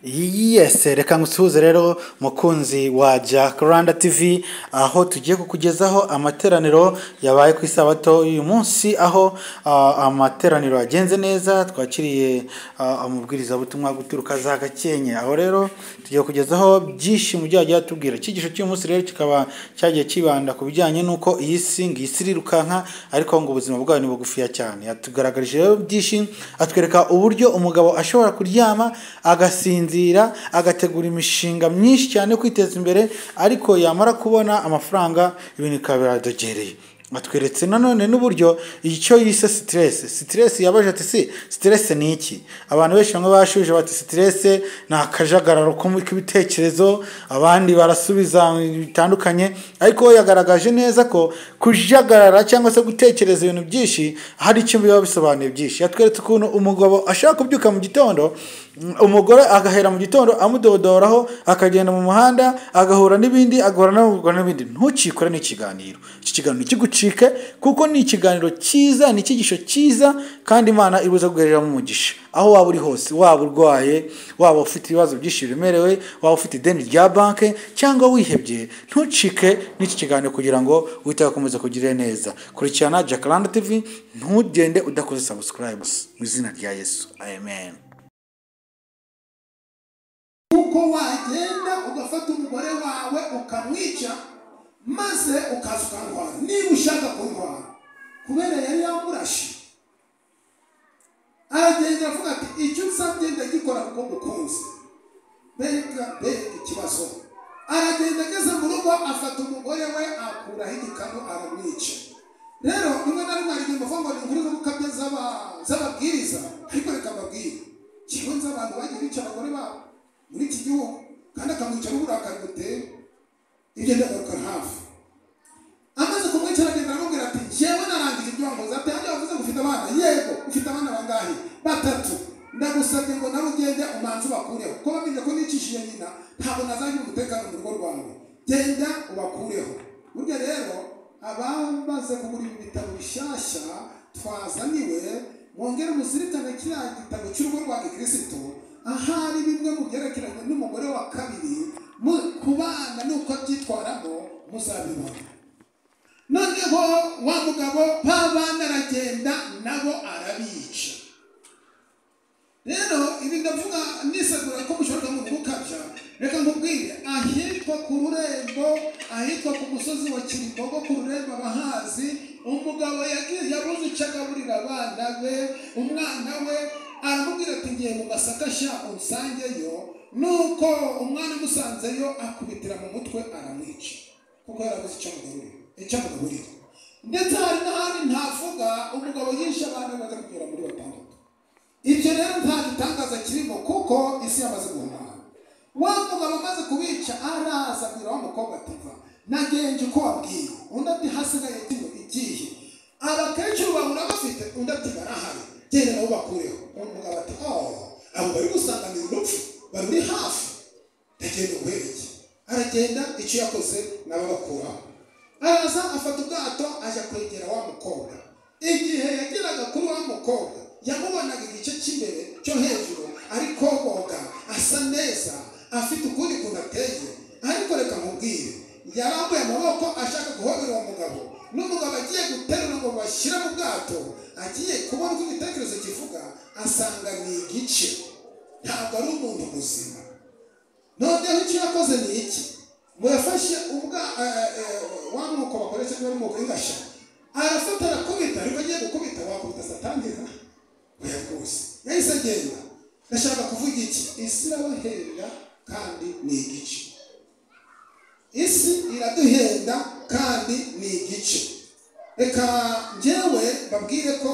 Yes, reka ngusuhuze rero mukunzi wa Jack Rwanda TV aho tugiye kukugezaho amateraniro yabaye ku isabato y'uyu munsi aho ah, amateraniro yagenze neza twakiriye ah, amubwirizabutumwa guturuka za Gakenke aho rero tugiye kugezaho byinshi mu byo yagiye atubwira icyigisho cy'uyu munsi rero kikaba cyagiye kibanda ku bijyanye n'uko iyi si ngo isi irirukanka ariko ngo ubuzima bwayo ni bugufiya cyane yatugaragarije rero byinshi atwereka uburyo umugabo ashobora kuryama agasinzira agategura imishinga myinshi cyane yo kwiteza imbere ariko yamara kubona amafaranga ibintu bikaba biradogereye batweretse nanone n'uburyo icyo yise siteresi siteresi yabaje ati si siteresi ni iki abantu benshi bamwe bashubije bati siteresi ni akajagararo ko- k'ibitekerezo abandi barasubiza bitandukanye ariko we yagaragaje neza ko kujagarara cyangwa se gutekereza ibintu byinshi hari icyo biba bisobanuye byinshi yatweretse ukuntu umugabo ashaka kubyuka mu gitondo mm, umugore agahera mu gitondo amudodoraho akagenda mu muhanda agahura n'ibindi agahura n'abagura n'ibindi ntukikore n'ikiganiro iki kiganiro kigucike kuko ni ikiganiro cyiza ni icyigisho cyiza kandi imana ibuza guhereramo umugisha aho waba uri hose waba urwaye waba ufite ibibazo byinshi biremerewe waba ufite ideni rya banki cyangwa wihebye ntucike n'iki kiganiro kugira ngo wite akomeze kugirire neza kurikirana jacaranda tv ntugende udakoze subscribe mu izina rya yesu amen kuko wagenda ugafata umugore wawe ukamwica maze ukaza ukamwara niba ushaka kumwara kubera yari yamurashe aragenda avuga ati icyo usabye ndagikora kuko mukunze mbega mbega ikibazo aragenda ageze mu rugo afata umugore we akuraho igikanu aramwica rero rimwe na rimwe aririmba avuga ngo ni muri gukabya z'aba- z'ababwiriza ariko reka mbabwire kigonze abantu bagiye bica abagore babo muri iki gihugu kandi akamwica n'uburakari buteye ibyo ndagaruka hafi amaze kumwicara agenda aramubwira ati yewe narangije ibyo wakoze ati hajya wavuze ngo ufite abana yego ufite abana bangahe batatu ndagusabye ngo nawe ugende umanze ubakureho kuko bamenye ko nicishije nyina ntabwo nazagira umutekano mu rugo rwawe genda ubakureho burya rero abamaze kugura ibi bitabo bishyashya twazaniwe mwongere muzirikane kiriya gitabo cy'urugo rwa gikirisitu ahari bimwe mu byerekeranye n'umugore wa kabiri mu- ku bana n'uko abyitwaramo muzabibona noneho wa mugabo ba bana aragenda nabo arabica rero ibi ndavuga nisegura ko mushobora mu gukabya reka nkubwire ahitwa ku rurembo ahitwa ku musozi wa kirimbogo ku rurembo abahazi umugabo yagiye yabuze icyo agaburira abana be umwana we aramubwira ati ngiye mu masaka sha unsangeyo nuko umwana amusanzeyo akubitira mu mutwe aramwica kuko yarabuze icyo amugaburira icyo amugaburira ndetse hari n'ahandi ntavuga umugabo yishe abantu bamaze kugera muri batandatu ibyo rero nta gitangaza kirimo kuko isi yamaze guhumana wa mugabo amaze kubica araza abwira wa mukobwa ati va nagenje uko wabwiye undi ati hasigaye tino igihe abakecuru bahura bafite undi ati barahari genda nabo bakureho umugabo ati oh abo bari gusanganira urupfu bari uri hafi ndagenda ubuhereke aragenda icyo yakoze nabo bakuraho araza afata ubwato ajya kwegera wa mukobwa igihe yageraga kuri wa mukobwa yamubonaga igice cy'imbere cyo hejuru ari kogoga asa neza afite ukundi kuntu ateye ariko reka nkubwire yarambuye amaboko ashaka guhobera uwo mugabo n'umugabo agiye guterura ngo bashyire mu bwato agiye kubona uko igitekerezo kivuga asanga ni igice ntabwo ari umuntu muzima noneho icyo yakoze ni iki ngo yafashe ubwa eh, eh, wa mwuko bakoresha niba ari umwuko w'ingasha arafata arakubita ariko agiye gukubita wakubita satanira oya rwose yahise agenda ndashaka kuvuga iki isi irabaherera kandi ni igice isi iraduhenda kandi ni igice reka njyewe mbabwire ko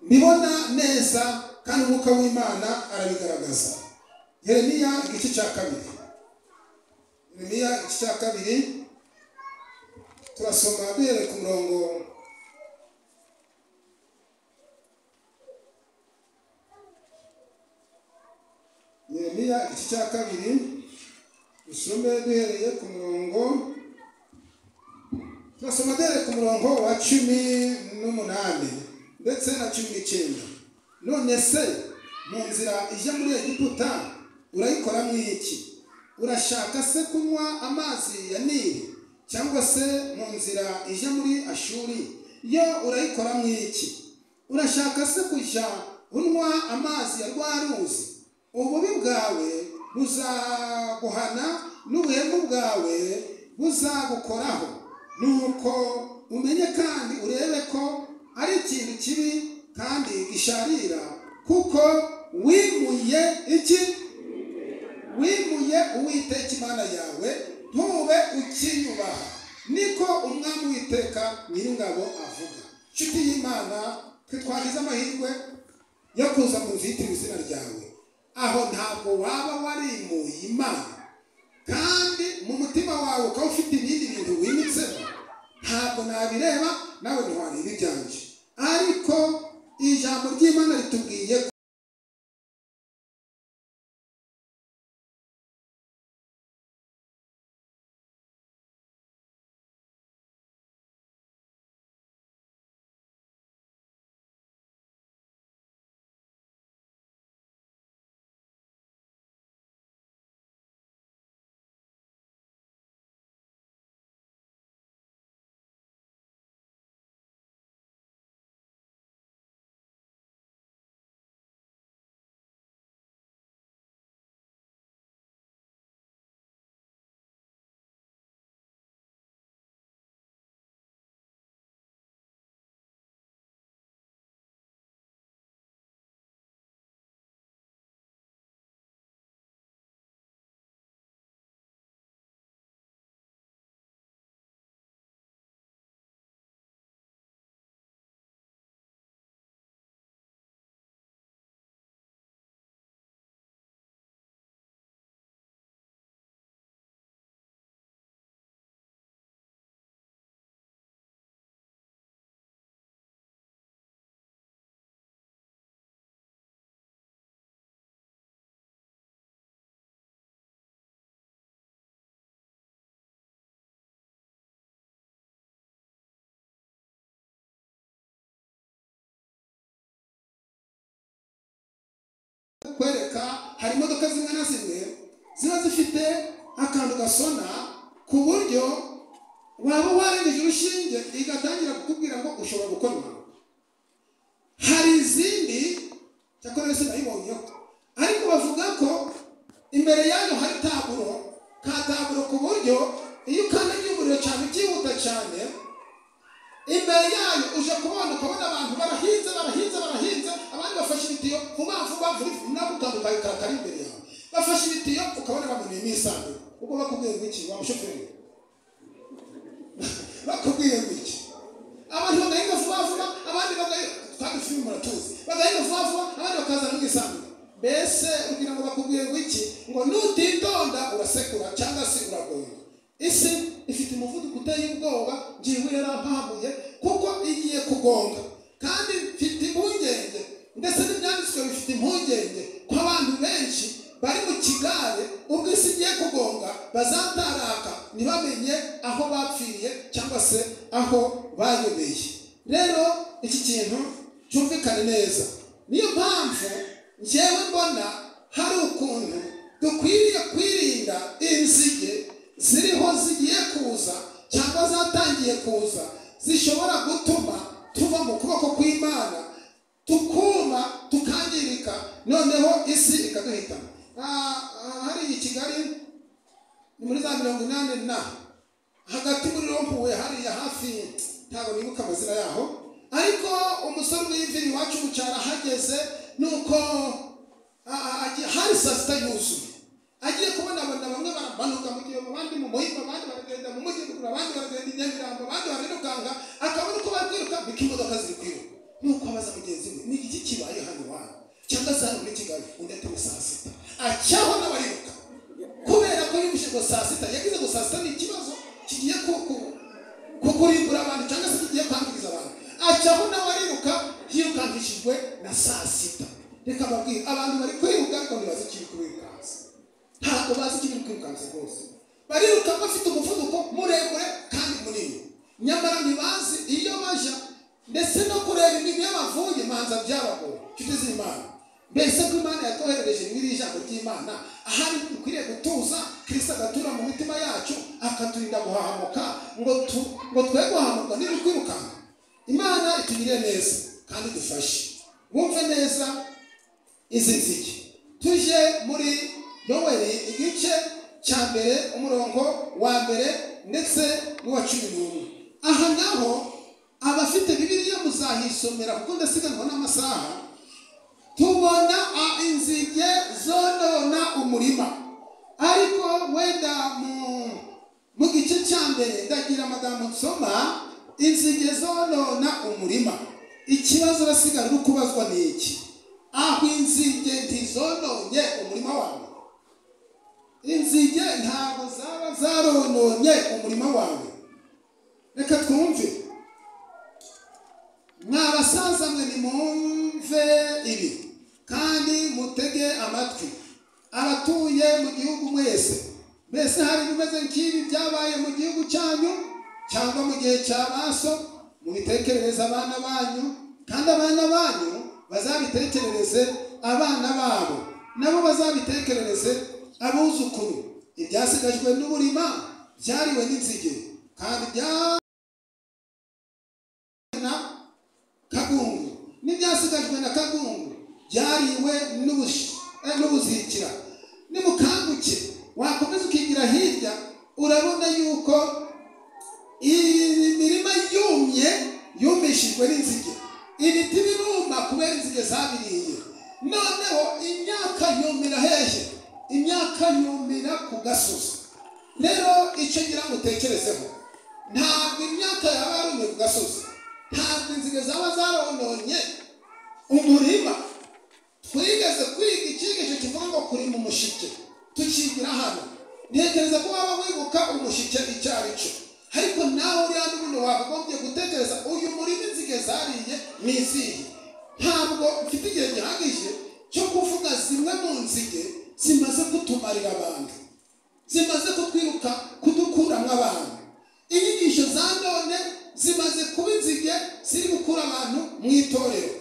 mbibona neza kandi umwuka w'imana arabigaragaza yeremiya igice cya kabiri Yeremiya igice cya kabiri turasoma duhereye ku murongo Yeremiya igice cya kabiri dusome duhereye ku murongo turasoma duhereye ku murongo wa cumi n'umunani ndetse na cumi n'icyenda none se mu nzira ijya muri egiputa urayikora mu iki urashaka se kunywa amazi ya nili cyangwa se mu nzira ije muri ashuri yo urayikora mu iki urashaka se kujya unywa amazi ya rwa ruzi ububi bwawe buzaguhana n'ubuhemu bwawe buzagukoraho nuko umenye kandi urebe ko ari ikintu kibi kandi gisharira kuko wimuye iki wimuye uwiteka imana yawe ntube ukinyubaha niko umwami witeka nyir'ingabo avuga nshuti y'imana twe twagize amahirwe yo kuza mu nzu yitiriwe izina ryawe aho ntabwo waba warimuye imana kandi mu mutima wawe ukaba ufite ibindi bintu wimitsemo ntabwo nabireba nawe ntiwareba ibyanje ariko ijambo ry'imana ritubwiye ko kwereka hari imodoka zimwe na zimwe ziba zifite akantu gasona ku buryo waba warengeje urushinge igatangira kukubwira ngo ushobora gukorwa hari izindi cyakora yose nayibonyeho ariko bavuga ko imbere yayo hari taburo ka taburo ku buryo iyo ukandagiye umuriro cyane ukihuta cyane imbere yayo uje kubona ukabona abantu barahinze barahinze barahinze abandi bafashe ibitiyo vuba vuba vuba nabwo utandukanye kare kari imbere yawe bafashe ibitiyo ukabona bamuniyemo isanzwe ubwo bakubwiye ngo iki wa mushoferi bakubwiye ngo iki abantu bagahinga vuba vuba abandi bagahinga kandi filime muratuzi bagahinga vuba vuba abandi bakazana n'isanzwe mbese kugira ngo bakubwiye ngo iki ngo nutitonda urasekura cyangwa se uragoye isi ifite umuvuduko uteye ubwoba ngiwe yarampahamuye kuko igiye kugonga kandi mfite impungenge ndetse n'ibyanditswe bifite impungenge ko abantu benshi bari mu kigare ubwo isi igiye kugonga bazataraka ntibamenye aho bapfiriye cyangwa se aho bayobeye rero iki kintu cyumvikane neza niyo mpamvu njyewe mbona hari ukuntu dukwiriye kwirinda inzige ziriho zigiye kuza cyangwa zatangiye kuza zishobora gutuma tuva mu kuboko kw'imana tukuma tukangirika noneho isi ikaduhitana hariya i kigali ni muri za mirongo inani na hagati muri rompuwe hariya hafi ntabwo nibuka amazina yaho ariko umusore w'imvira iwacu mu cyaro ahageze ni uko hari saa sita yuzuye agiye kubona abantu bamwe barabanuka mu gihe abandi mu muhima abandi baragenda mu mujyi kugura abandi baragenda i nyamirambo abandi bararirukanga akabona uko bari kwiruka niko imodoka ziri kwiruka nuko abaza mugenzi we ni iki kibaye hano iwanyu cyangwa se hano muri kigali undi ati saa sita acyaho n'abariruka kubera ko yumvise ngo saa sita yagize ngo saa sita ni ikibazo kigiye kukurimbura abantu cyangwa se kigiye kwangiriza abantu acyaho n'abariruka yirukangishijwe na saa sita reka babwire abantu bari kwiruka ariko ntibazi ikiri kubirukansa ntabwo bazi icyo biri kwirukansa rwose bariruka bafite umuvuduko muremure kandi munini nyamara ntibazi iyo bajya ndetse no kureba imirimo y'abavuye manza byabagora inshuti z'imana mbese ko imana yatwoherereje n'iri jambo ry'imana ahari dukwiriye gutuza kirisita agatura mu mitima yacu akaturinda guhahamuka ngo tu- ngo twe guhahamuka niba kwirukanka imana itugirire neza kandi dufashe wumve neza izi nzige tujye muri yoweri igice cya mbere umurongo wa mbere ndetse n'uwa cumi n'umwe aha naho abafite bibiliya muzahisomera kuko ndasiganwa n'amasaha tubona a- inzige zonona umurima ariko wenda mu mu gice cya mbere ndagira amagambo nsoma inzige zonona umurima ikibazo urasigaye uri kubazwa ni iki aho inzige ntizononye umurima wawe inzige ntabwo zaba zarononye umurima wawe reka twumve mwa basaza mwe nimumve ibi kandi mutege amatwi abatuye mu gihugu mwese mbese hari ibimeze nk'ibi byabaye mu gihugu cyanyu cyangwa mu gihe cya baso mubitekerereze abana banyu kandi abana banyu bazabitekerereze abana babo nabo bazabitekerereze abuzukuru ibyasigajwe n'uburima byariwe n'inzige kandi bya na kagungu n'ibyasigajwe na kagungu byariwe n'ubushi- eh, n'ubuzikira nimukanguke wakomeza ukigira hirya urabona yuko iyi mirima yumye yumishijwe n'inzige ibiti biruma kubera inzige zabiriye noneho imyaka yumira hehe imyaka yumira ku gasozi rero icyo ngira ngo utekerezeho ntabwo imyaka yaba yarumye ku gasozi ntabwo inzige zaba zarononye umurima twigeze kwiga icyigisho kivuga ngo kurima umushike tukigira hano ntekereza ko waba wibuka umushike icyo ari cyo ariko nawe uri hano buno wakagombye gutekereza uyu murima inzige zariye ni izihe ntabwo mfite igihe gihagije cyo kuvuga zimwe mu nzige zimaze kutumarira abantu zimaze kutwiruka kudukuramo abantu inyigisho za none zimaze kuba inzige ziri gukura abantu mu itorero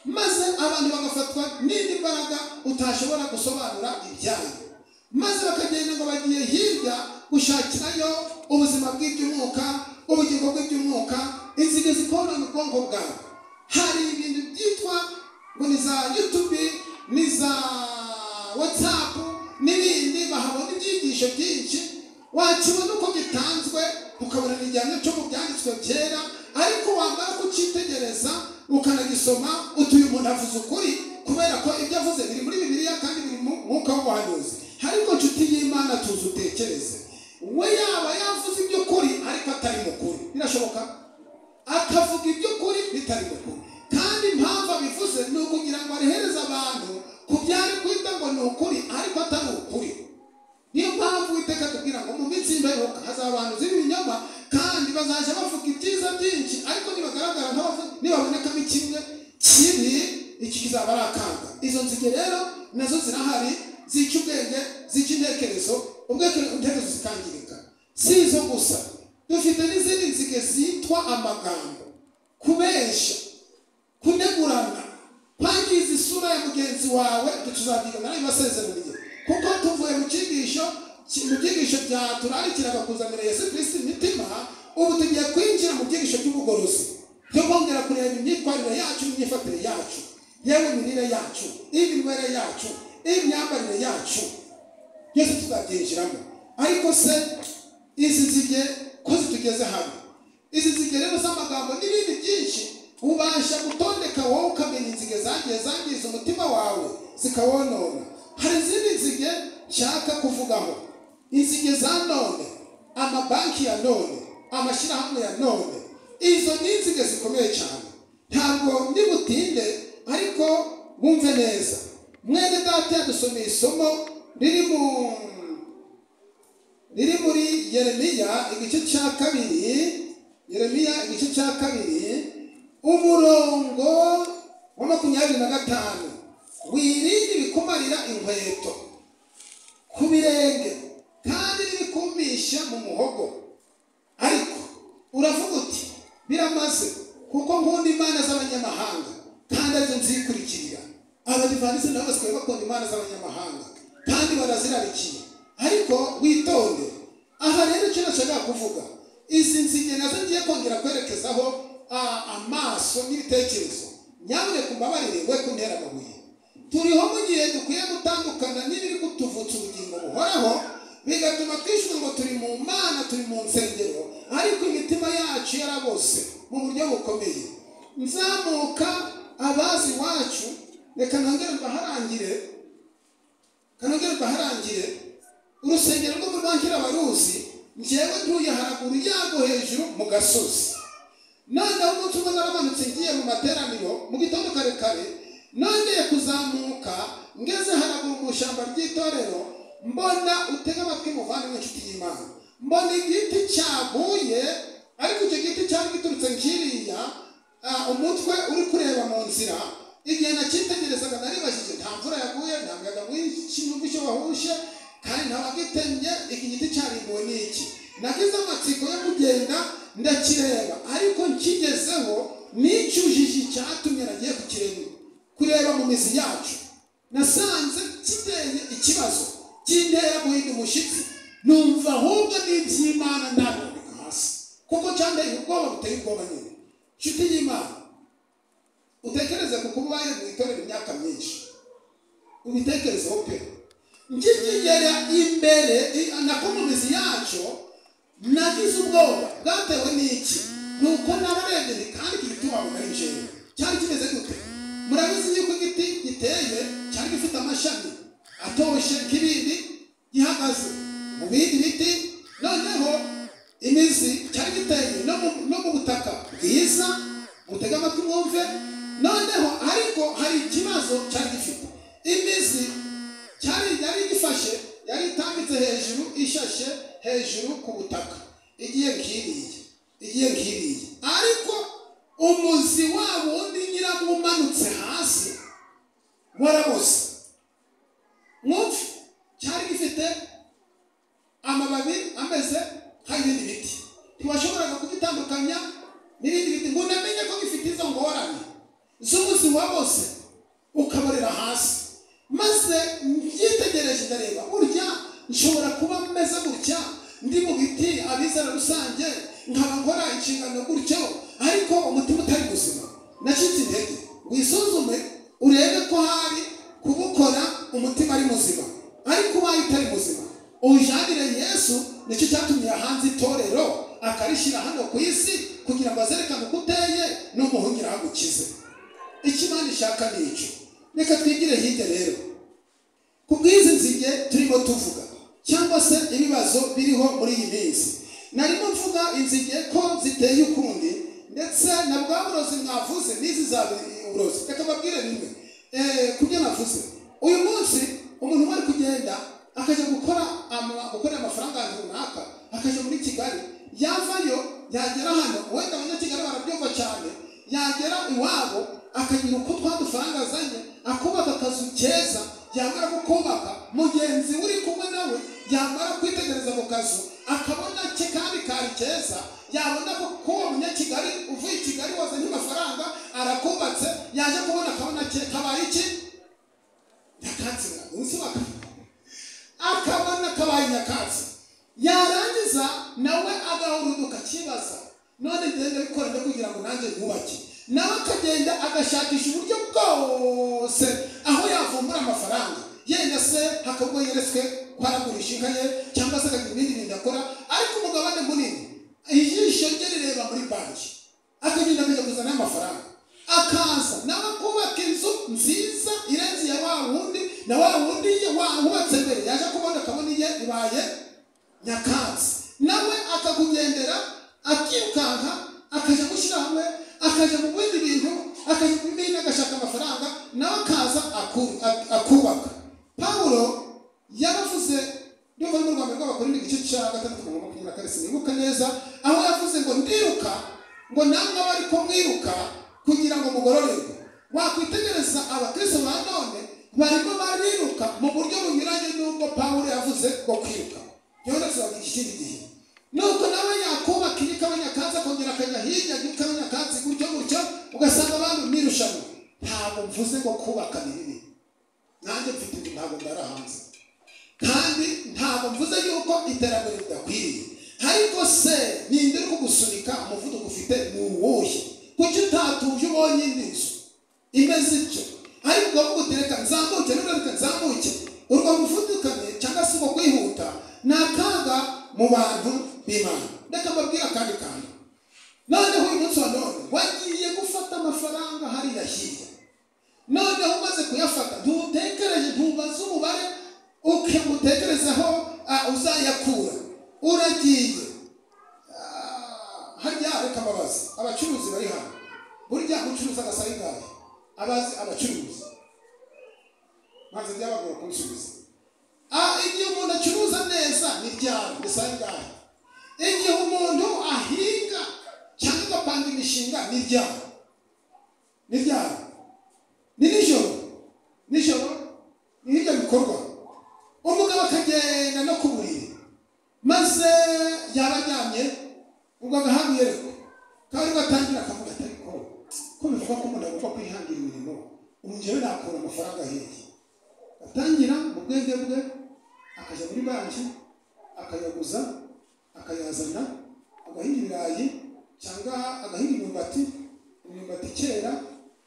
maze abantu bagafatwa n'indi mbaraga utashobora gusobanura ibyayo maze bakagenda ngo bagiye hirya gushakirayo ubuzima bw'iby'umwuka ubugingo bw'iby'umwuka inzige zikonona ubwonko bwawe hari ibintu byitwa ngo ni za yutubi ni za watsapu n'ibindi bahabona ibyigisho byinshi wakibona uko gitanzwe ukabona ni igihano cyo mu byanditswe byera ariko wamara kucyitegereza ukanagisoma utuye umuntu avuze ukuri kubera ko ibyo avuze biri muri bibiliya kandi biri mu mwuka w'ubuhanuzi ariko nshuti y'imana tuzi utekereze we yaba yavuze iby'ukuri ariko atari mukuru birashoboka akavuga iby'ukuri bitari mukuru kandi impamvu abivuze ni ukugira ngo arehereze abantu ku byari kwita ngo ni ukuri ariko atari ukuri niyo mpamvu witeka tubwira ngo mu minsi y'imperuka hazaba abantu z'ibinyoma kandi bazajya bavuga ibyiza byinshi ariko nibagaragara nk'abavuga nibabonekamo kimwe kibi iki kizaba ari akaga izo nzige rero nazo zirahari zica ubwenge zica intekerezo ubwenge- intekerezo zikangirika si izo gusa dufite n'izindi nzige zitwa amagambo kubeshya kunegurana kwangiza isura ya mugenzi wawe ibyo tuzabyiga muri ayo masezerano ye kuko tuvuye mu cyigisho ki- mu byigisho bya turarikiraga kuzanira yesu kirisiti imitima ubu tugiye kwinjira mu byigisho by'ubugorozi byo kongera kureba imyitwarire yacu n'imyifatire yacu yewe imirire yacu iminywere yacu imyambarire yacu byose tuzabyinjiramo ariko se izi nzige ko zitugeze hano izi nzige rero z'amagambo n'ibindi byinshi ubasha gutondeka wowe ukamenya inzige zagiye zangiza umutima wawe zikawonona hari izindi nzige nshaka kuvugaho inzige za none amabanki ya none amashyirahamwe ya none izo ni inzige zikomeye cyane ntabwo ndibutinde ariko wumve neza mwene data yadusomeye isomo riri mu riri muri yeremiya igice cya kabiri yeremiya igice cya kabiri umurongo wa makumyabiri na gatanu wirinde ibikumarira inkweto ku birenge kandi n'ibikumisha mu muhogo ariko uravuga uti biramaze kuko nkunda imana z'abanyamahanga kandi arizo nzikurikirira abadivanisi nabo basigaye bakunda imana z'abanyamahanga kandi barazirarikiye ariko witonde aha rero icyo nashakaga kuvuga izi nzige nazo ngiye kongera kwerekezaho ah, amaso n'ibitekerezo nyamuneka umbabarire we kuntera amabuye turiho mu gihe dukwiye gutandukana n'ibiri kutuvutsa ubugingo buhoraho bigatuma twishyura ngo turi mu mana turi mu nsengero ariko imitima yacu yarabose mu buryo bukomeye nzamuka abazi iwacu reka nongere mbaharangire kanongere mbaharangire urusengero rwo muri banki abaruzi njyewe ntuye haraguru yarwo hejuru mu gasozi noneho umunsi umwe naramanutse ngiye mu materaniro mu gitondo kare kare nongeye kuzamuka ngeze haraguru mu ishyamba ry'itorero mbona utega amatwi muvana n'inshuti y'imana mbona igiti cyaguye ariko icyo giti cyari giturutse nkiriya ah, umutwe uri kureba mu nzira igihe nacyitegerezaga naribajije nta mvura yaguye nta muyaga w'ikinyugu cyo wahushe kandi nta wagitemye iki giti cyarimbuwe n'iki nagize amatsiko yo kugenda ndakireba ariko nkigezeho nicyujiji cyatumye nagiye kukireba kureba mu mizi yacu nasanze kiteye ikibazo kindera guhinda umushyitsi numva ahubwo n'iby'imana ntabwo hasi kuko cyanteye ubwoba buteye ubwoba nyine nshuti y'imana utekereze ku kuba ubaye mu itorero imyaka myinshi ubitekerezeho pe ngikigera imbere i- na komunizi yacu nagize ubwoba bwatewe n'iki ni uko nabarebye kandi iki giti wabona ari injeni cyari kimeze gute murabizi yuko igiti giteye cyari gifite amashami atoshye nk'ibindi gihagaze mu bindi biti noneho imizi cyari giteye no mu- no mu butaka bwiza mutege amatwi mwumve noneho ariko hari ikibazo cyari gifite imizi cyari yari igifashe yari itambitse hejuru ishashe hejuru ku butaka igiye nk'iriya igiye nk'iriya ariko umuzi wabo wundi nyirawo umanutse hasi waraboze mwumve cyari gifite amababi ameze nk'ay'ibindi biti ntiwashoboraga kugitandukanya n'ibindi biti ngo unamenye ko gifite izo ngorane z'ubuzi wa bose ukaborera hasi maze mbyitegereje ndareba burya nshobora kuba meze gutya ndi mu biti abizera rusange nkaba nkora inshingano gutyo ariko umutima utari buzima nacitse intege wisuzume urebe ko hari kubukora umutima ari muzima ariko ubaye utari muzima ujanire yesu nicyo cyatumye hanze itorero akarishyira hano ku isi kugira ngo azerekane uko uteye n'umuhungira agukize ikimana ishaka ni icyo reka twigire hirya rero ku bw'izi nzige turimo tuvuga cyangwa se ibibazo biriho muri iyi minsi narimo mvuga inzige ko ziteye ukundi ndetse na bwa burozi mwavuze n'izi za burozi reka mbabwire bimwe Eh, ku byo navuze uyu munsi umuntu umwe ari kugenda akajya gukora ama- gukorera amafaranga ahantu runaka akajya muri kigali yavayo yagera hano wenda abanyakigali barabyumva cyane yagera iwabo akagira uko twa dufaranga azanye akubaka akazu keza yamara kukubaka mugenzi we uri kumwe nawe yamara kwitegereza mu kazu akabona ke kandi kari keza yabona ko kuba munyakigali uvuye i kigali wazanye amafaranga arakubatse yaje kubona akabona ke kabaye iki nyakatsi umunsi wa akabona kabaye nyakatsi yarangiza nawe agahurunduka akibaza none ngenda bikora nde kugira ngo nanjye yubake nawe akagenda agashakisha uburyo bwose aho yavumbura amafaranga yenda se hakabwo yeretswe ko aragurisha inka ye cyangwa se akagira ibindi bintu akora ariko umugabane munini ijisho rye rireba muri banki akagenda akajya kuzana amafaranga akaza nawe kubaka inzu nziza irenze iya wa wundi na wa wundi ye wahubatse mbere yaje kubona akabona iye ibaye nyakatsi nawe akakugendera akirukanka akajya gushyira hamwe akajya mu bindi bintu akajya mu bindi agashaka amafaranga nawe akaza aku- ak- akubaka pawulo yaravuze ndumva ari mu rwanda rw'abakorera igice cya gatandatu ku murongo wa makumyabiri na kane sinibuka neza aho yavuze ngo ndiruka ngo namwe bari kumwiruka kugira ngo mugororerwe wakwitegereza abakristo ba none barimo bariruka mu buryo bunyuranye n'ubwo pawulo yavuze bwo kwiruka rero tuzavuga iki kindi gihe nuko nawe yakubaka iyi kabanyakatsi akongera akajya hirya akabanyakatsi gutyo gutyo ugasanga abantu mu irushanwa nta ntabwo mvuze ngo kubaka binini nanjye mfite inzu ntabwo ndara hanze kandi ntabwo mvuze yuko iterambere ridakwiriye ariko se ninde uri kugusunika umuvuduko ufite ni uwuhe kuki utatuje ubonye indi nzu imeze ityo ariko ukavuga uti reka nzamuke nubwo reka nzamuke urwo muvudukanyi cyangwa se uko kwihuta ni akaga mu bantu b'imana reka mbabwire akandi kantu noneho uyu munsi wa none wagiye gufata amafaranga hariya hirya noneho umaze kuyafata ntutekereje ntubaze umubare ukamutekerezaho uzayakura uragiye Ah, harya reka mbabaze abacuruzi bari hano burya gucuruza agasaba ingahe abazi abacuruzi maze byabagora kunsubiza Ah, igihe umuntu acuruza neza ni ryari ni saa ingahe igihe umuntu ahinga cyangwa agapanga imishinga ni ryari ni ryari ni nijoro nijoro ni ibyo bikorwa umugabo akagenda no ku buriri maze yaba aryamye ubwo agahabwa iyerekwa kandi gatangira akavuga ati ariko ko bivuga ko umuntu agomba kwihangira imirimo ubu njyewe nakura amafaranga hirya atangira mu bwenge bwe akajya muri banki akayaguza akayazana agahinga ibirayi cyangwa agahinga imyumbati imyumbati kera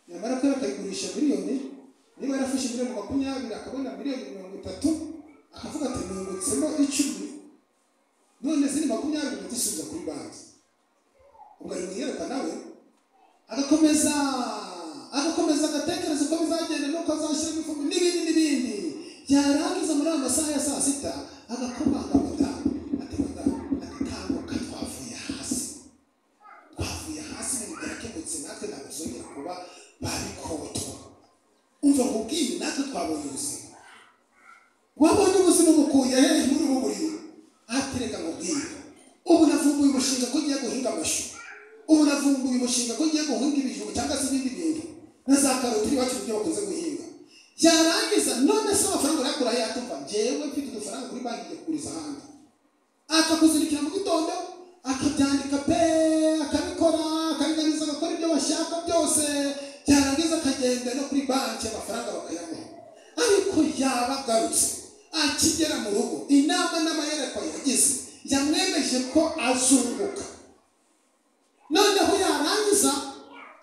nyamara kubera akayigurisha miliyoni niba yarafashe miliyoni makumyabiri akabona miliyoni mirongo itatu akavuga ati nungutsemo icumi none ziri makumyabiri ndazisubiza kuri banki ubwo ari mwiyereka nawe agakomeza agakomeza agatekereza uko bizagenda n'uko azashyiramo ifumbire n'ibindi n'ibindi yarangiza muri ayo masaha ya saa sita agakomanga madame ati madame ati kanguka twavuye hasi twavuye hasi ibintu byarakemutse natwe ntabwo tuzongera kuba babikotwa umva nkubwiye natwe twabonye ubuzima wabonye ubuzima bukuye hehe muri ubu buriri ahatereka ngo bwiye ubu navumbuye umushinga ko ngiye guhinga amashu ubu navumbuye umushinga ko ngiye guhinga ibijumba cyangwa se ibindi bintu na za karoti iwacu mu byo bakunze guhinga yarangiza none se amafaranga urakura he atumva njyewe mfite udufaranga kuri banki ngiye kuguriza ahandi akakuzirikira mu gitondo akabyandika pe akabikora akabiganiza agakora ibyo bashaka byose byarangiza akagenda no kuri banki amafaranga bakayamuha ariko yaba agarutse akigera mu rugo inama n'amayerekwa yagize yamwemeje ko azunguka noneho yarangiza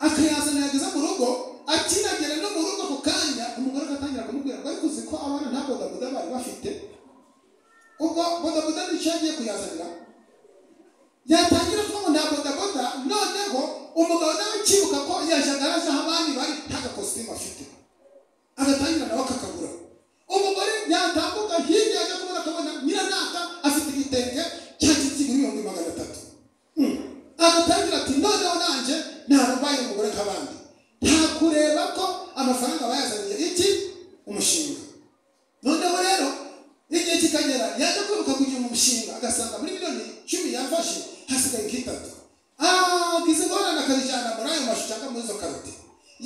akayazana yageza mu rugo akinagera no mu rugo ako kanya umugore agatangira kumubwira ngo ariko uzi ko abana nta bodaboda bari bafite ubwo bodaboda nicyo yagiye kuyazanira yatangira kuvuga nta bodaboda noneho umugabo nawe akibuka ko yajagara aho abandi bari nta gakositimu afite agatangira nawe akakagura umugore yatambuka hirya ajya kubona akabona nyiranaka afite igitenge cya kigura ibihumbi magana atatu Hmm. agatangira ati noneho nanjye ntabwo mbaye umugore nk'abandi nta kureba ko amafaranga bayazaniye iki umushinga noneho rero igihe kikagera yaje kwibuka kugira umushinga agasanga muri miliyoni cumi yafashe hasigaye nk'itatu agize ingorane akazijyana muri ayo mashusho cyangwa muri izo karoti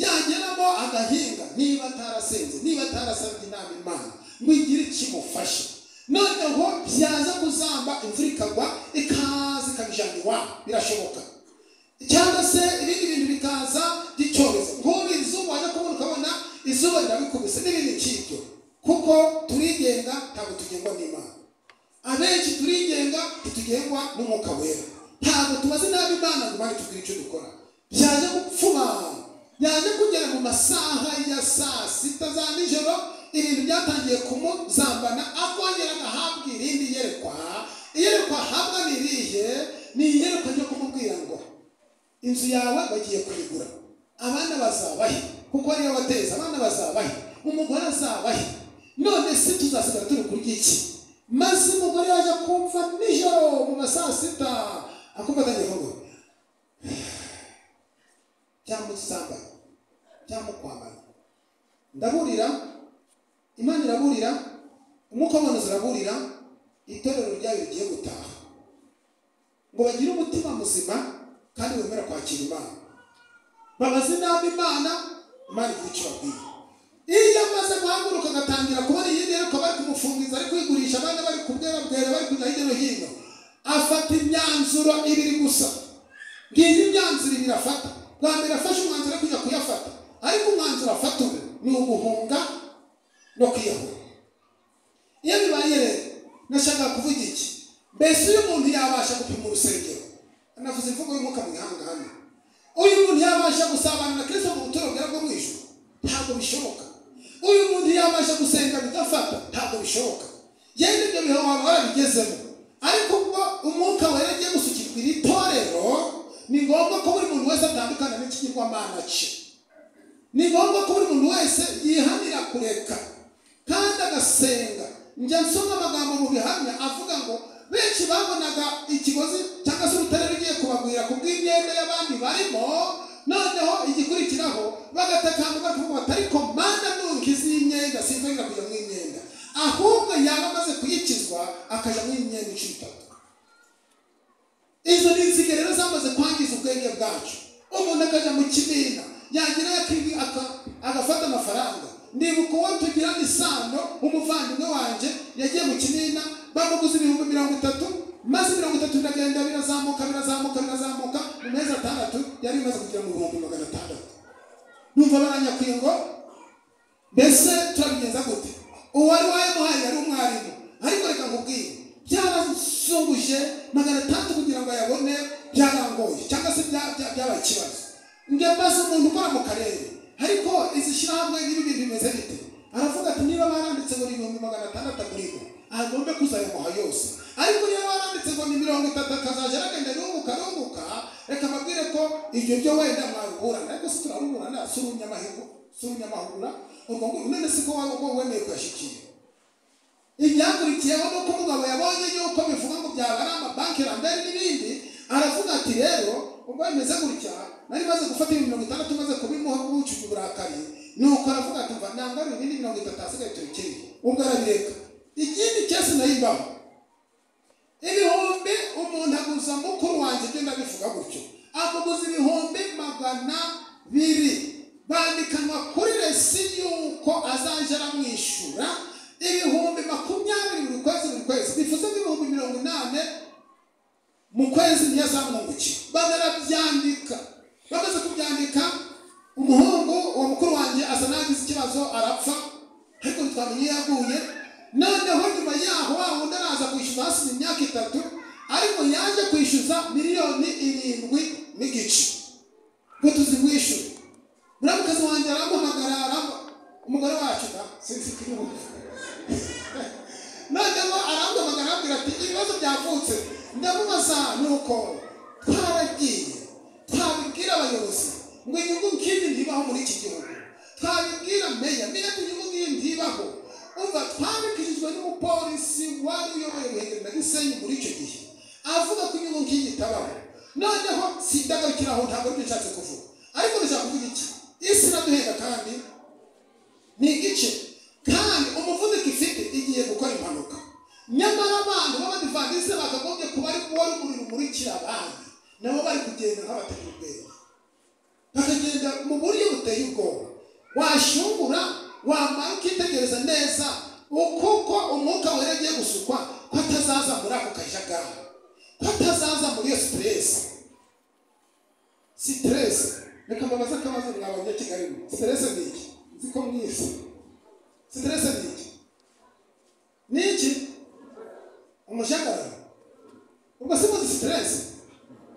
yageramo agahinga niba atarasenze niba atarasabye inama imana ngo igire ikimufashe noneho byaza kuzamba imvura ikagwa ikaza ikabijyana iwabo birashoboka cyangwa se ibindi bintu bikaza by'icyorezo nk'ubu izuba wajya kubona ukabona izuba rirabikubise n'ibindi nk'ibyo kuko turigenga ntabwo tugengwa n'imana abenshi turigenga ntitugengwa n'umwuka wera ntabwo tumaze nabi imana ngo imana itubwire icyo dukora byaje gupfuma byaje kugera mu masaha ya saa sita za nijoro ibintu byatangiye kumuzambana akongera agahabwa irindi yerekwa iyerekwa ahabwa ni irihe ni iyerekwa ryo kumubwira ngo inzu yawe bagiye kuyigura abana bazabahe kuko ariyo bateza abana bazabahe umugore azabahe none se tuzasigara turi kurya iki maze umugore yaje kumva nijoro mu masaa sita akumva atangiye kuvuga byamusambana byamukwambana ndaburira imana iraburira umwuka w'amanuzi uraburira itorero ryayo rigiye gutaha ngo bagire umutima muzima kandi wemera kwakira imana babaze inama imana imana igira icyo babwira iyo amaze guhaguruka agatangira kubona iyindi yerekwa bari kumufungiza ari kuyigurisha abana bari kubwerabwera bari kujya hirya no hino afata imyanzuro ibiri gusa ngiyi imyanzuro ibiri afata bwa mbere afashe umwanzuro wo kujya kuyafata ariko umwanzuro wafatiwe ni uguhunga no kwiyahura iyo bibaye rero nashaka kuvuga iki mbese uyu muntu yabasha gupima urusengero anavuze imvugo y'umwuka mwihanga hano uyu muntu yabasha gusabana na kristo mu buturo bwera bwo mu ijuru ntabwo bishoboka uyu muntu yabasha gusenga bidafata ntabwo bishoboka yenda ibyo bihe waba warabigezemo ariko ubwo umwuka wera agiye gusukirwa iri torero ni ngombwa ko buri muntu wese atandukana n'ikigirwamana cye ni ngombwa ko buri muntu wese yihanira kureka kandi agasenga njya nsoma amagambo mu bihamya avuga ngo benshi babonaga ikigozi cyangwa se urutare rugiye kubagwira ku bw'imyenda y'abandi barimo noneho igikurikiraho bagatakamba bakavuga bati ariko mana nunkiza iyi myenda sinzongera kujya mu imyenda ahubwo yaba amaze kuyikizwa akajya mu imyenda incuro itatu izo ni inzige rero zamaze kwangiza ubwenge bwacu umuntu akajya mu kibina yagira akibi- aka- agafata amafaranga ndibuka uwo tugirana isano umuvandimwe wanjye yagiye mu kibina bamuguze ibihumbi mirongo itatu maze mirongo itatu biragenda birazamuka birazamuka birazamuka mu mezi atandatu yari imaze kugera mu bihumbi magana atandatu numva baranyakuye ngo mbese turabigenza gute uwari wayamuhaye yari umwarimu ariko reka nkubwire byarasunguje magana atandatu kugira ngo ayabone byarangoye cyangwa se bya- bya- byabaye ikibazo njya mbaza umuntu ukora mu karere ariko izi shyirahamwe n'ibi bintu bimeze bite aravuga ati niba baranditse ngo ni ibihumbi magana atandatu aguribwa agombe kuzayamuha yose ariko niba baranditse ngo ni mirongo itatu akazajya aragenda yunguka yunguka reka mbabwire ko ibyo byo wenda mwabiburana ariko se turaruburana si urunyamahigo si urunyamahugura urwo ngurwo none si ko waba ko wemeye kuyashyikira ibyakurikiyeho ni uko umugabo yabonye yuko bivuga ngo byaba ari amabanki rambere n'ibindi aravuga ati rero ubwo bimeze gutya nari maze gufata ibihumbi mirongo itandatu maze kubimuha kubucuka uburakari nuko aravuga ati mva nangarura ibindi mirongo itatu hasigaye tubikiriye ubwo arabireka ikindi cyose nayibaho ibihumbi umuntu aguza mukuru wanjye ibyo ndabivuga gutyo amuguza ibihumbi magana biri bandikanwa kuri resi y'uko azajya aramwishyura ibihumbi makumyabiri buri kwezi buri kwezi bivuze nk'ibihumbi mirongo inani mu kwezi ntiyazamwungukiye banarabyandika bamaze kubyandika umuhungu wa mukuru wanjye asa n'agize ikibazo arapfa ariko ntitwamenye iyo yaguye noneho nyuma yaho wa wundi araza kwishyuza hasize imyaka itatu ariko yaje kwishyuza miliyoni irindwi n'igice ngo tuzimwishyure muramukazi wanjye aramuhamagara aramba umugore wacu da sinzi ikimuha noneho arangamagara arambwira ati ibibazo byavutse ndamubaza nuko twaragiye twabibwira abayobozi ngo inyungu nk'indi ntibaho muri iki gihugu twabibwira meya meya ati inyungu nk'iyi ntibaho umva twabibwirijwe n'umupolisi wari uyoboye ruhengeri na gisenyi muri icyo gihe avuga ko inyungu nk'iyi itabaho noneho sindagarukira aho ntabwo aribyo nshatse kuvuga ariko ndashaka kuvuga iki isi iraduhenda kandi ni igice kandi umuvuduko ifite igiye gukora impanuka nyamara abantu b'abadivantisite bakagombye kuba ari kuba urumuri rumurikira abandi nabo bari kugenda nk'abatari ubwenge bakagenda mu buryo buteye ubwoba washungura wamara ukitegereza neza kuko umwuka wera agiye gusukwa ko atazaza muri ako kajagari ko atazaza muri iyo siteresi siteresi reka mbabaze akabazo mwabonye kigali siteresi ni iki nzi ko mwizi siteresi ni iki ni iki umujagararo ubwo si muzi siteresi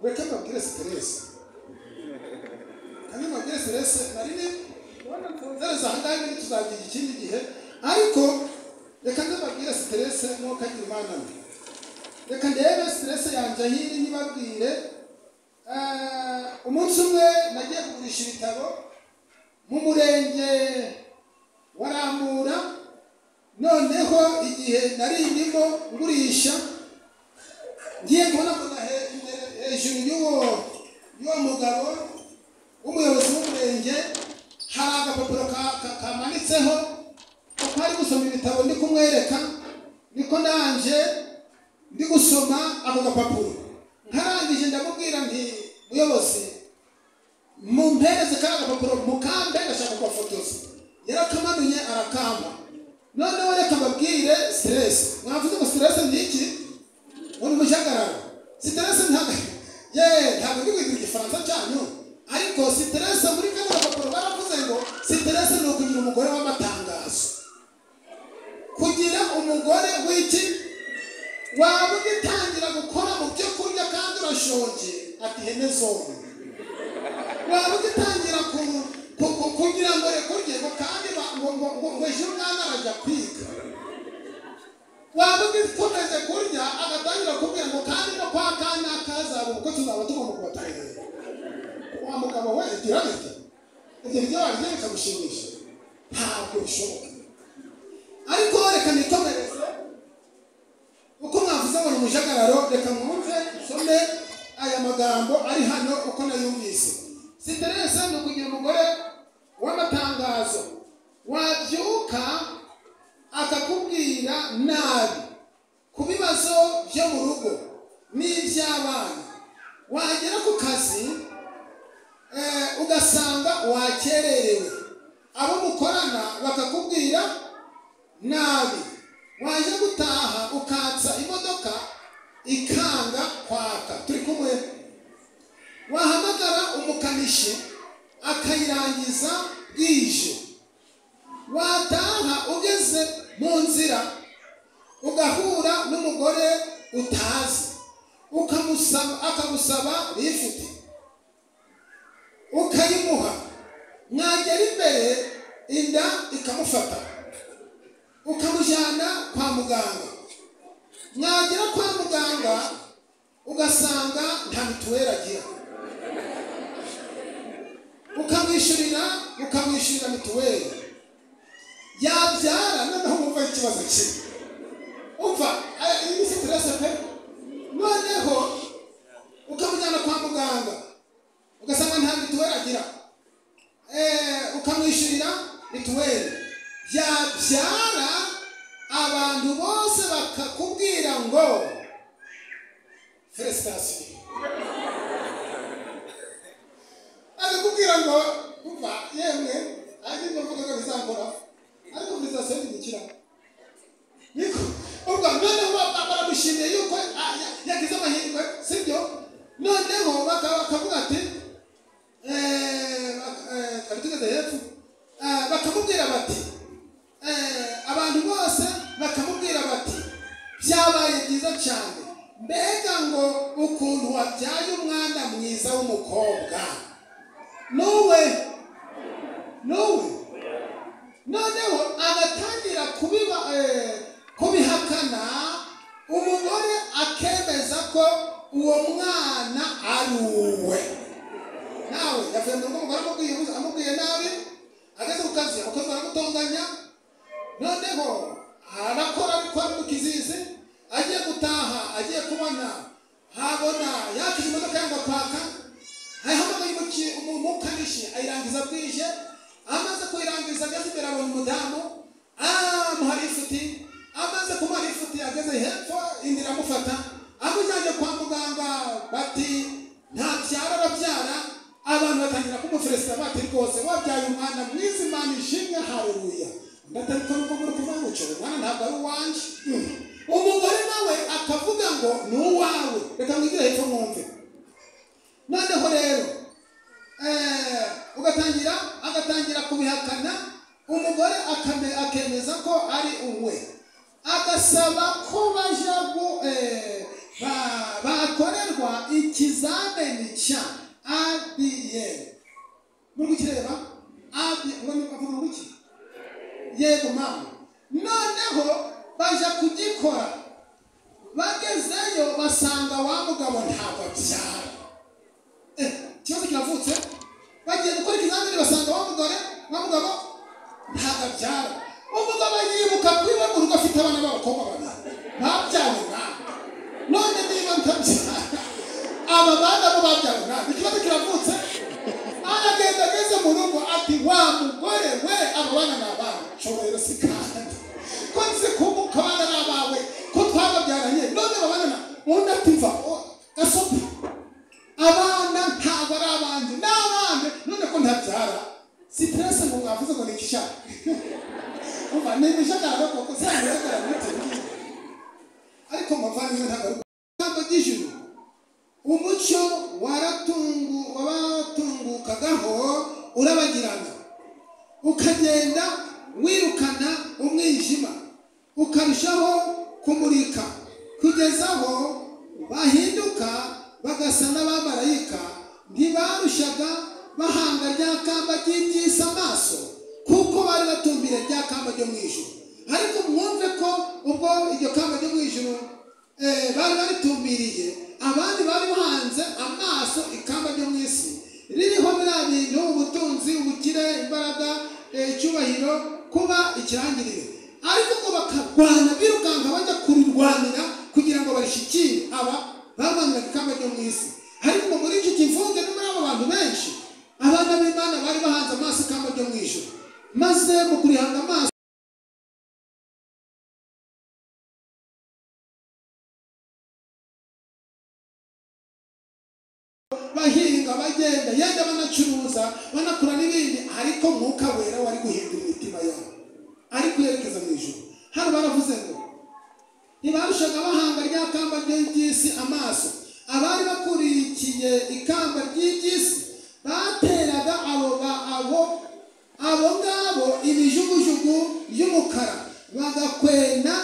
reka mbabwire siteresi kandi mabwire siteresi nari ni nzereza ahangaha ibindi tuzabigira ikindi gihe ariko reka mbabwire siteresi n'uko agira imana mbi reka ndebe siteresi yanjye ahiri ntibabwire Eh, umunsi umwe nagiye kugurisha ibitabo mu murenge wa Rambura noneho igihe nari ndimo ngurisha ngiye kubona ko na he- imbere- hejuru y'uwo y'uwo mugabo w'umuyobozi w'umurenge hari agapapuro ka- ka- kamanitseho kuko ari gusoma ibitabo ndi kumwereka niko nanje ndi gusoma ako gapapuro nkarangije ndamubwira nti muyobozi mumpereze kariya gapapuro mukambe gashaka kubafotoza yarakamanuye arakamba noneho reka mbabwire siteresi mwavuze ngo siteresi ni iki uri umujagararo siteresi ntabwo ye ntabwo ndi kwiga igifaransa cyanyu ariko siteresi muri kano gapapuro baravuze ngo waba ugitangira gukora mu byo kurya kandi urashonje ati ihene zombi waba ugitangira ku- ku- ku- kugira ngo rekurye ngo kandi ba- ngo- ngo- ngo- ngo ejo umwana arajya kwiga waba ugikomeze kurya agatangira kubwira ngo kandi no kwa kanya kazaba ubwo tuzaba tugomba kubatangira wa mugabo we igira bite ibyo byo warya bikamushimisha ntabwo bishoboka ariko reka nitomereze uko mwavuze ngo ni umujagararo reka mwumve nsome aya magambo ari hano uko nayumvise siterese ni ukugira umugore w'amatangazo wabyuka akakubwira nabi ku bibazo byo mu rugo n'iby'abana wagera ku kazi eh, ugasanga wakererewe abo mukorana bakakubwira nabi waje gutaha ukatsa imodoka ikanga kwaka turi kumwe wahamagara umukanishi akayirangiza bwije wataha ugeze mu nzira ugahura n'umugore utazi ukamusaba akagusaba lifuti ukayimuha mwagera imbere inda ikamufata ukamujyana kwa muganga mwagera kwa muganga ugasanga nta mituweli agira ukamwishyurira ukamwishyurira mituweli yabyara noneho wumva ikibazo cye umva aya- iyi ni siterese pe noneho ukamujyana kwa muganga ugasanga nta mituweli agira eh, ukamwishyurira mituweli yabyara abantu bose bakakubwira ngo feresitasiyo akakubwira ngo umva yemwe ari ngombwa ko bizakora ariko feresitasiyo ntibikira niko ubwo noneho ba- baramushimiye yuko ah, ya- yagize amahirwe sibyo noneho baka- bakavuga ati eh, eh, twari tugeze hepfo Eh, bakamubwira bati eh, abantu bose bakamubwira bati byabaye byiza cyane mbega ngo ukuntu wabyaye umwana mwiza w'umukobwa nuwe nuwe noneho agatangira kubiba eh, kubihakana umugore akemeza ko uwo mwana ari uwe nawe yavuye mu rugo umugore amubwiye ubuze amubwiye nabi ageze ku kazi abakozi baramutonganya noneho arakora ariko ari mu kizizi agiye gutaha agiye kubona habona yakije imodoka yanga kwaka ayihamagaye umuki- umu- umukanishi ayirangiza bwije amaze kuyirangiza ageze imbere abona umudamu aramuhara ifuti amaze kumuhara ifuti ageze hepfo indi iramufata amujyanye kwa muganga bati ntabyara arabyara abantu batangira kumuferesita bati rwose wabyaye umwana mwiza imana ishimwe hareruya ndatari ko nubwo muri kuvuga ngo "Cyo, umwana ntabwo ari uwanjye Mm. umugore nawe akavuga ngo ni uwawe reka mwigire hepfo mwumve noneho rero eh, ugatangira agatangira kubihakana umugore akame- akemeza ko ari uwe agasaba ko baja gu- eh, ba- bakorerwa ikizamini cya adn muri kukireba ADN ngo ni avuga ngo iki yego mama noneho baja kugikora bagezeyo basanga wa mugabo ntabwo abyara Eh, ikibazo kiravutse bagiye gukora ikizamini basanga wa mugore wa mugabo ntabwo abyara umugabo yibuka ko iwe mu rugo afite abana b'abakobwa babiri babyawe nawe none niba ntabyara aba bana bo babyawe nawe ikibazo kiravutse aragenda ageze mu rugo ati wa mugore we aba bana ni abawe nshobora si kandi ko nzi ko ko abana ni abawe ko twababyaranye none babana na undi ati mva o- gasopi abana ntabwo ari abandi ni abandi none ko ntabyara siterese ngo mwavuze ngo ni igishaka umva ni ibishakara koko se bigaragara muri televiziyo ariko muvandimwe ntabwo ari ijambo ry'ijuru umucyo waratungu wabatungukagaho urabagirana ukagenda wirukana umwijima ukarushaho kumurika kugeza aho bahinduka bagasa n'abamarayika ntibarushaga bahanga rya kamba ry'ibyisi amaso kuko bari batumbiye rya kamba ryo mu ijoro ariko mwumve ko ubwo iryo kamba ryo mu ijoro eh, bari baritumiriye abandi bari bahanze amaso ikamba ryo mu isi ririho biriya bintu ubutunzi ubukire imbaraga eh, icyubahiro kuba ikirangirire ariko ngo bakarwana birukanka bajya kururwanira kugira ngo barishikire aba bamanuraga ikamba ryo mu isi ariko muri iki kivuge no muri abo bantu benshi abana b'imana bari bahanze amaso ikamba ryo mu ijoro maze mu kurihanga amaso bahinga bagenda yenda banacuruza banakora n'ibindi ariko mwuka wera wari guhindura imitima yabo ariko yerekeza mu ijoro hano baravuze ngo ntibarushaga bahanga rya kamba ry'iby'isi amaso abari bakurikiye ikamba ry'iby'isi bateraga abo ba- abo abo ngabo ibijugujugu by'umukara bagakwena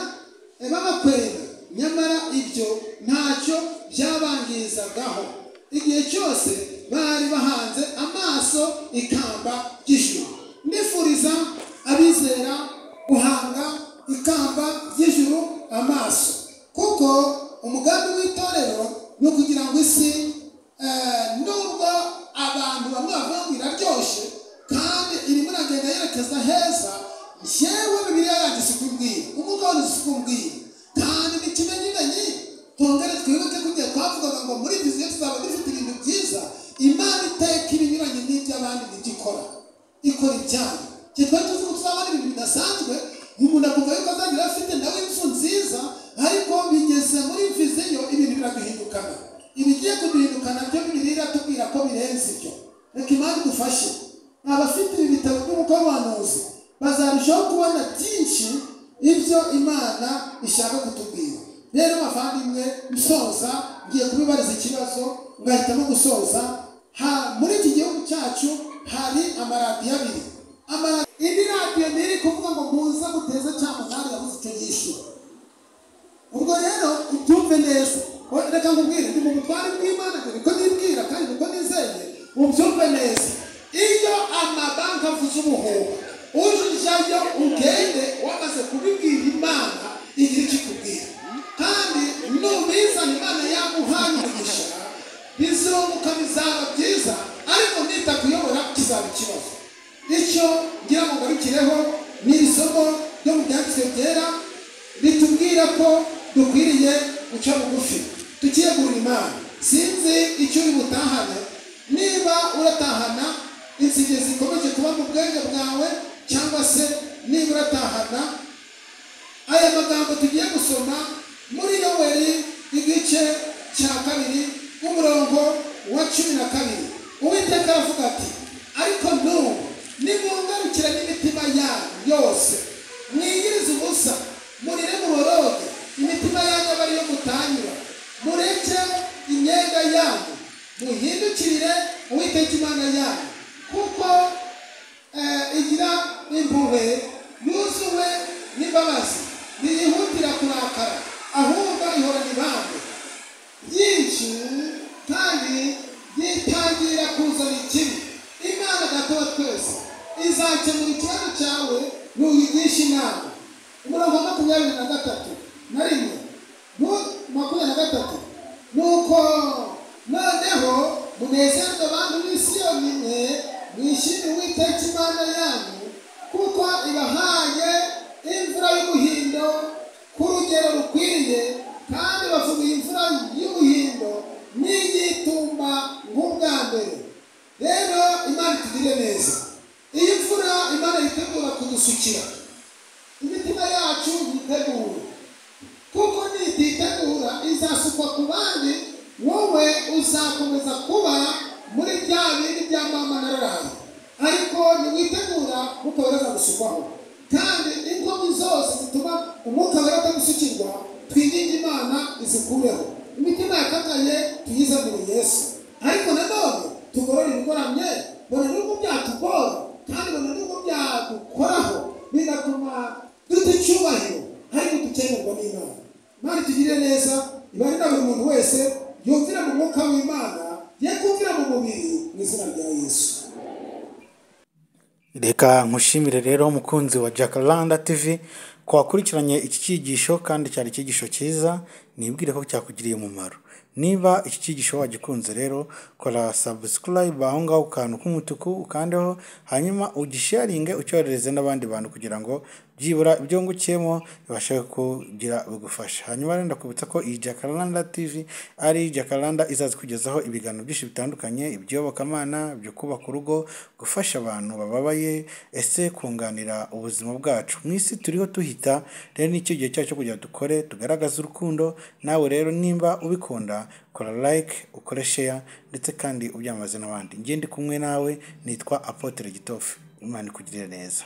eh, babakwena nyamara ibyo ntacyo byabangizagaho igihe cyose bari bahanze amaso ikamba ry'ijuru nifuriza abizera guhanga ikamba ry'ijuru amaso kuko umugambi w'itorero ni ukugira ngo isi eh, nubwo abantu bamwe bavuga ngo iraryoshye kandi irimo iragenda yerekeza heza njyewe bibiriya yanjye si kumbwira umwuka wanjye si kumbwira kandi ni kimenyimenyi twongere twibuke kugiye twavugaga ngo muri viziyo tuzaba dufite ibintu byiza imana iteka ibinyuranye n'iby'abandi nibyo ikora ikora ibyayo igihe twari tuzi ko tuzabona ibintu bidasanzwe umuntu akumva yuko azagira afite nawe inzu nziza ariko bigeze muri viziyo ibintu biraduhindukana ibigiye kuduhindukana byo bibiliya iratubwira ko birenze ibyo reka imana idufashe abafite ibi bitabo by'umukomanuzi bazarushaho kubona byinshi ibyo imana ishaka kutubwira rero bavandimwe nsoza ngiye kubibariza ikibazo ngahitamo gusoza ha, muri iki gihugu cyacu hari amaradiyo abiri Amara- indi radiyo ntiri kuvuga ngo muze muteze cyamunani yabuze icyo yishyura ubwo rero ubyumve neza Oya, reka nkubwire ndi mu butware bw'imana dore ko nibwira kandi niko nizeye ubyumve neza iyo amabanki avuze umuhoho ujyayo ugende wamaze kubibwira imana igira icyo ikubwira kandi nubizana imana yaguhaye umugisha bizunguka bizaba byiza ariko nitakuyobora kizaba ikibazo icyo ngira ngo ngarukireho ni isomo ryo mu byanditswe byera bitubwira ko dukwiriye guca bugufi tukiyegurira imana sinzi icyo uri butahane niba uratahana insinge zikomeje kuba mu bwenge bwawe cyangwa se niba uratahana aya magambo tugiye gusoma muri yoweri igice cya kabiri umurongo wa cumi na kabiri uwiteka aravuga ati ariko n'ubu nimungarukira n'imitima yanyu yose mwiyirize ubusa murire muboroge imitima yanyu aba ariyo mutanyura mureke imyenda yanyu muhindukirire uwiteka imana yanyu kuko eh, igira impuhwe yuzuwe n'imbabazi ntiyihutira kurakara ahubwo ihorana ibambe byinshi kandi yitangira kuzana ikibi imana datowe twese izakemura ikibazo cyawe nuyigisha inama umurongo wa makumyabiri na gatatu na rimwe Nu- makumyabiri na gatatu nuko noneho munezerwe abantu b'i siyoni mwe mwishimire uwiteka imana yanyu kuko ibahaye imvura y'umuhindo ku rugero rukwiriye kandi bavuga imvura y'umuhindo n'iyitumba nk'ubwa mbere rero imana itugire neza iyi mvura imana yitegura kudusukira imitima yacu yitegura kuko nititegura izasukwa ku bandi wowe uzakomeza kuba muri bya bindi bya mama na rurayi ariko niwitegura ntukomereza gusukwaho kandi inkomi zose zituma umwuka wera utagusukirwa twinginge imana izikureho imitima yakakaye tuyize muri yesu ariko nanone tugorore ibigoramye bona n'ubwo byatugora kandi bona n'ubwo byadukoraho bigatuma duta icyubahiro ariko dukenerwa n'imana imana itugirire neza imana inama buri muntu wese yumvira mu mwuka w'imana ye kumvira mu mubiri mu izina rya yesu reka nkushimire rero umukunzi wa jacaranda tv ko wakurikiranye iki cyigisho kandi cyari icyigisho cyiza nibwire ko cyakugiriye umumaro niba iki cyigisho wagikunze rero kora sabusikarayibe aho ngaho ku kantu k'umutuku ukandeho hanyuma ugisharinge ucyoherereze n'abandi bantu kugira ngo byibura ibyo wungukiyemo bibashe kugira bigufasha hanyuma rero ndakubutsa ko iyi jacaranda tv ari jacaranda izaza kugezaho ibiganiro byinshi bitandukanye iby'iyobokamana ibyo kubaka urugo gufasha abantu bababaye ese kunganira ubuzima bwacu mu isi turiho duhita rero nicyo gihe cyacu cyo kugira ngo dukore tugaragaze urukundo nawe rero nimba ubikunda kora like ukore share ndetse kandi ubyamamaze n'abandi ngende kumwe nawe nitwa apotere gitofu imana ikugirire neza